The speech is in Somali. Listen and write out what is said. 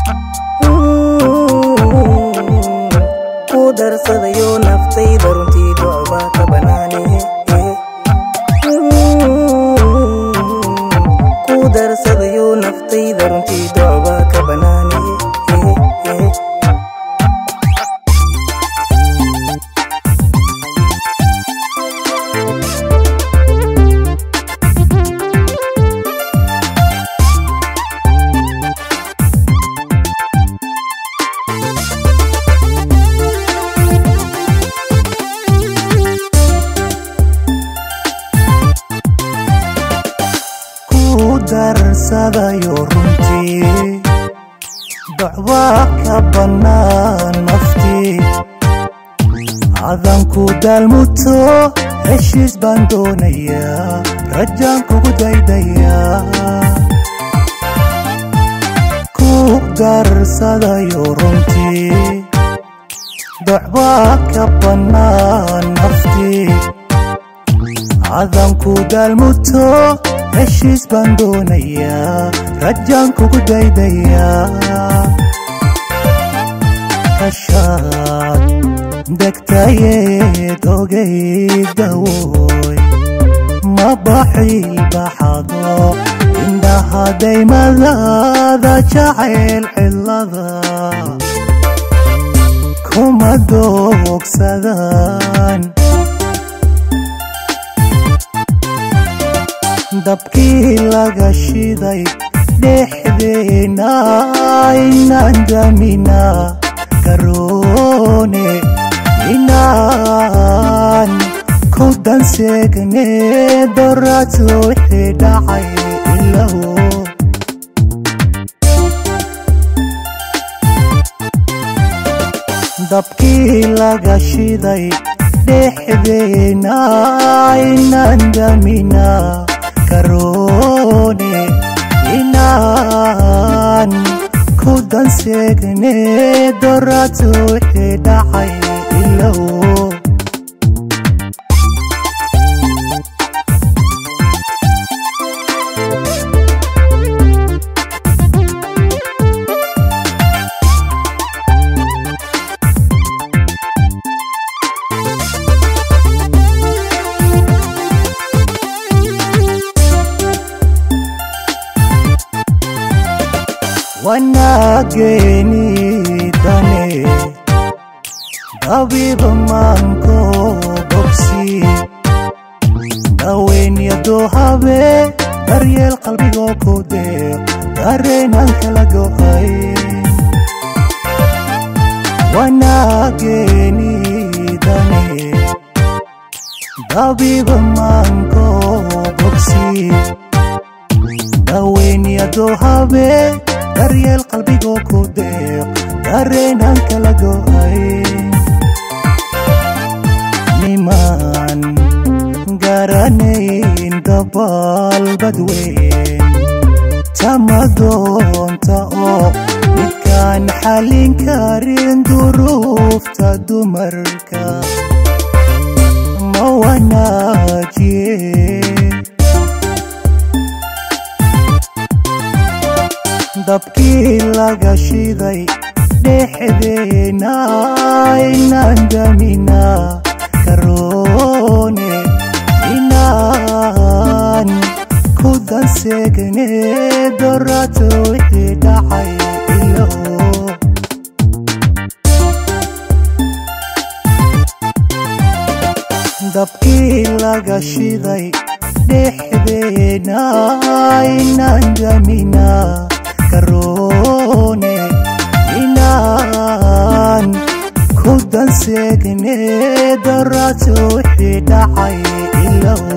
ku darsadayo naftayda runtii docbaa ka banaane ku darsadayo naftayda runtii docbaa ka banaane darsadayo runtii docbaa ka bannaan naftii adanku daalmuto heshiis baan doonayaa rajaan kugu daydayaa ku darsadayo runtii docbaa ka bannaan naftii adanku daalmuto heshiis baan doonayaa rajaan kugu daydayaa kashaad degtayeed ogaydawoy ma baxiil baxado indhahadaymadaada jacayl cilada kuma doogsadaan dabkii laga shiday dhexdeena inaan damina garoone inaan ku danseegne dorato wixii dhacay ilawo dabkii laga shiday dhexdeena inaan damina garoone inaan ku danseegne dorato wixii dhacay ilawo wanaageeni dane dabiba maanko bogsi daweynyado habe daryeel qalbigoo ku deeq dareenaan kala go'ay wanaageeni dane dabiba maanko bogsi daweynyado habe daryeel qalbigoo ku deeq dareenaan kala go'ay nimaan garanayn dabaal badweyn tamadoonta oo midkaan xallin karin duruufta dumarka ma wanaajiye dabkii laga shiday dhexdeena inaan damina garoone inaan ku danseegne dorato wixii dhacay ilawo dabkii laga shiday dhexdeena inaan damina garoone inaan ku danseegne dorato wixii dhacay ilawo